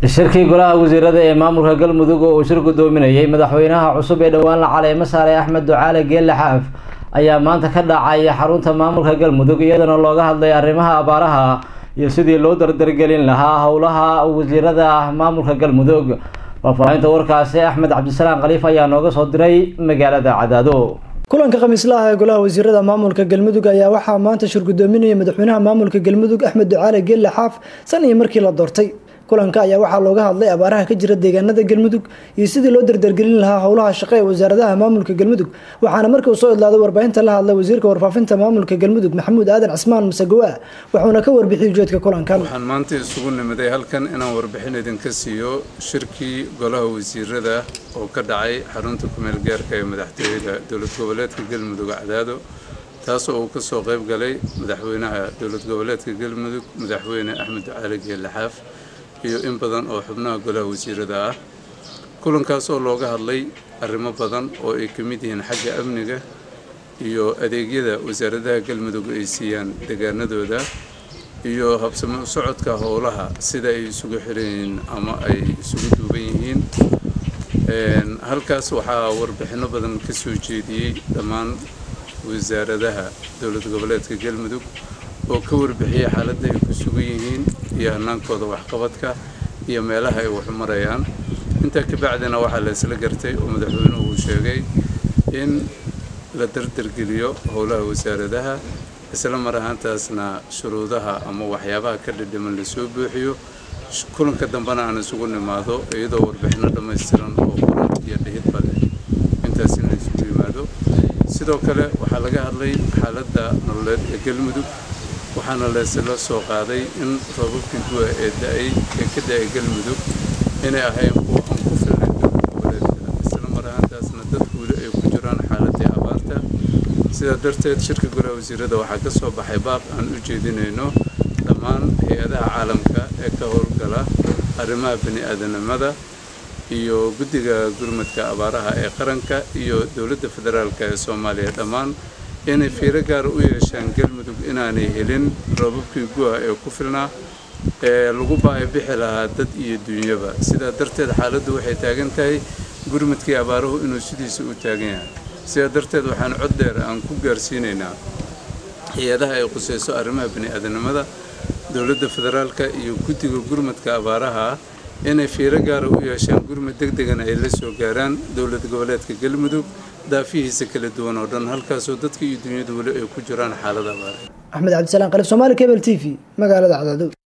shirkii golaha wasiirada ee maamulka galmudug oo uu shir gudoominayay madaxweynaha cusub ee dhowaan la caleemo saaray axmed ducaale geelle xaaf ayaa maanta ka dhacay xarunta maamulka galmudug iyadana looga hadlay arrimaha abaaraha iyo sidii loo dardargelin lahaa howlaha wasiirada maamulka galmudug faahfaahinta warkaasi axmed cabdisalaam khaliif ayaa nooga soo diray magaalada cadaado kulanka khamiislaha ee golaha wasiirada maamulka galmudug ayaa waxaa maanta shir gudoominaya madaxweynaha maamulka galmudug axmed ducaale geelle xaaf san iyo markii la doortay kulanka ayaa waxaa looga hadlay abaaraha ka jira deegaanada galmudug iyo sidii loo dardargelin lahaa howlaha shaqo ee wasaaradaha maamulka galmudug waxaana markii uu soo idlaaday warbaahinta la hadlay wasiirka warfaafinta maamulka galmudug maxamuud aadan cismaan masagowa wuxuuna ka warbixiyay ujeedka kulankan waxaan maanta isugu nimiday halkan inaan warbixin idinka siiyo shirkii golaha wasiirada oo ka dhacay xarunta kumeel gaarka ee madaxtooyada dowlad goboleedka galmudug cadaado taas oo uu kasoo qayb galay madaxweynaha dowlad goboleedka galmudug madaxweyne axmed ducaali geelle xaaf iyo in badan oo xubnaha golaha wasiirada ah kulankaas oo looga hadlay arrimo badan oo ay ka mid yihiin xagga amniga iyo adeegyada wasaaradaha galmudug ay siiyaan deegaanadooda iyo habsamo u socodka howlaha sida ay isugu xiran yihiin ama ay isugu duuban yihiin halkaas waxaa warbixinno badan ka soo jeediyey dhammaan wasaaradaha dowlad goboleedka galmudug oo ka warbixiyay xaaladda ay ku sugan yihiin iyo hanaankooda waxqabadka iyo meelaha ay waxu marayaan intaa kabacdina waxaa la isla gartay oo madaxweynuhu uu sheegay in la dardargeliyo howlaha wasaaradaha isla mar ahaantaasna shuruudaha ama waxyaabaha ka dhidhiman lasoo buuxiyo kulanka dambena aan isugu nimaado iyadoo warbixinno dhammaystiran oo qoran iyo dhihidba leh intaas in la isugu yimaado sidoo kale waxaa laga hadlay xaaladda nololeed ee galmudug waxaana laysla soo qaaday in roobabkii guwa ee da-ay ee ka da-ay galmudug inay ahayn kuwa aan ku filnay dowlad goboleedka isla mar ahaantaasna dadku weli ay ku jiraan xaaladii abaarta sidaa darteed shirka golaha wasiirada waxaa ka soo baxay baab aan u jeedinayno dhammaan hay-adaha caalamka ee ka howlgala arrimaha bani-aadanimada iyo guddiga gurmadka abaaraha ee qaranka iyo dowladda federaalka ee soomaaliya dhammaan inay fiiro gaara u yeeshaan galmudug inaanay helin roobabkii gu'a ee ku filnaa ee lagu baahi bixi lahaa dad iyo duunyaba sidaa darteed xaaladdu waxay taagan tahay gurmadkii abaaruhu inuu sidiisa u taagan yahay sidaa darteed waxaan cod dheer aan ku gaarsiinaynaa hay-adaha ay qusayso arrimaha bani-aadanimada dowladda federaalka iyo guddiga gurmadka abaaraha inay fiiro gaara u yeeshaan gurmad deg degana ay la soo gaaraan dowlad goboleedka galmudug daafihiisa kala duwan oo dhan halkaasoo dadka iyo dunyadu weli ay ku jiraan xaalada abaare axmed cabdisalaam qalif somaali cable t v magaalada cadaado